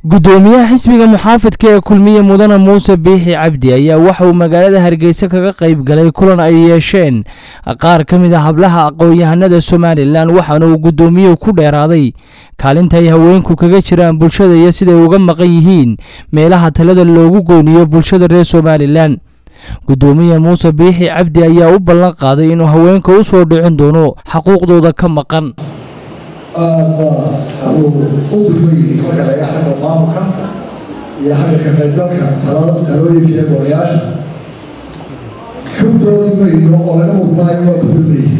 gudoomiyaha xisbiga muxaafidka ee kulmiye mudane muuse biixi cabdi ayaa waxa uu magaalada hargeysa kaga qayb galay kulan ay yeesheen qaar ka mid a hablaha aqoon-yahanada somalilan waxaana uu gudoomiyuhu ku dheeraaday kaalinta ay haweenku kaga jiraan bulshada iyo siday uga maqan yihiin meelaha talada loogu gooniyo bulshada reer somalilan gudoomiye muuse biixi cabdi ayaa u ballan qaaday inuu haweenka u soo dhicin doono xaquuqdooda ka maqan aada uu u dulmayey marka laga xagga maamulka iyo xagga ka qaybgalka talada talooyinka iyo golayaasha ka doodi mayno oo laga mudmaayo waa ku dulmayey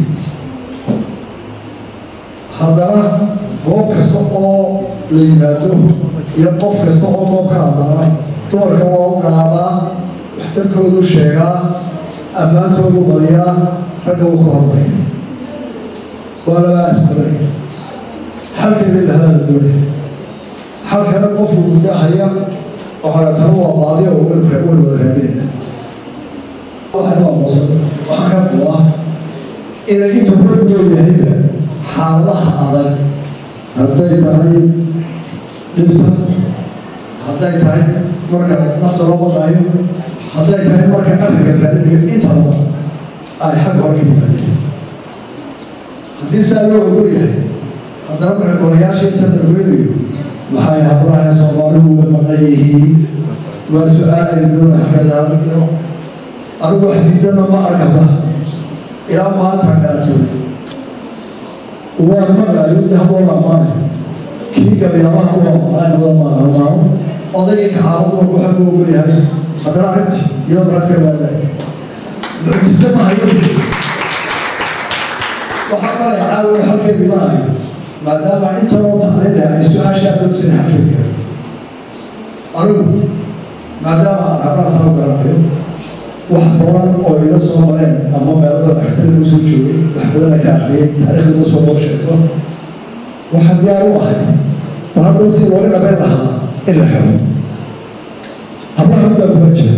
haddana goob kasta oo la yimaado iyo qof kasta oo goob ka hadlana dumarka waa u galaabaa waxtarkoodu sheegaa ammaantoodu badiyaa ragga uu ka hormaya waa laba asbaday xalkeeda lahadala doonay xalkana qofku guddahaya waxaa tana waa baadiya oo welka wel wada raadinayna waxaynu aqoonsan waxaa ka qaba inay inta raggood yahayba xaaladaha adag hadday tahay dhibta hadday tahay marka nafta loo baqaayo hadday tahay marka arrinka raadinayo intaba ay xagga hore ka yimaadeen haddii saa loo ogol yahay haddana marka golayaasha inta darweynayo maxay hablaha soomaaligu uga maqan yihiin waa su-aal ay doona hakadaano anigu wax diidana ma agaba ilaa maanta gaadsaday waa maqlayo de haboo lamaanayo kii gabyaabaha waa maqlaan wada maamaano odagii kacaabo marku xaggu ogol yahay haddana arrintii iyada maraadka waalaay mucjise ma hayo waxaa kalay caawiyo halkeedii ma hayo maadaama intanoo tacliinta ay su-aashaa doogsan xalkeedka anigu maadaama aan hablaha soo garanayo wax badan oo ila soo mareen ama meelada dhaxtariga usoo joogay wax badana ka akriyay taariikhda soo boo sheegto waxaan diyaar u ahay war hadda si looga dhabeyn lahaa in la xiro hablaha baa kuma jira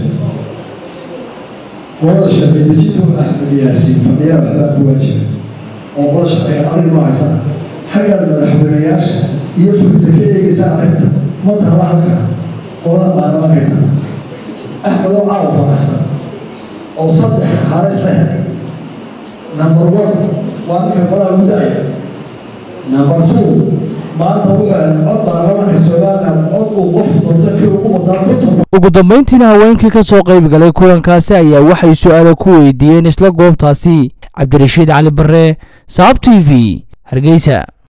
qolada sharci dejinta axmed yaasiin fadhiyaa waxbaa kuwa jira oo qolada sharciga arrin ma haysana xaggaad madaxweynayaasha iyo fulinta ka eegaysa arrinta ma taala halka qolada baarlamaanka taala axmed oo caawa faraxsan oo saddex xaale isla helay number one waa ninka qolada mudaya number two maanta wuxuu helay cod baarlamaanka somaliland cod uu qofku doonto kii ugu wadaan ku toba ugu dambeyntiina haweenkii ka soo qayb galay kulankaasi ayaa waxay su-aalo ku weydiiyeen isla goobtaasi cabdirashiid cali bare saab t v hargeysa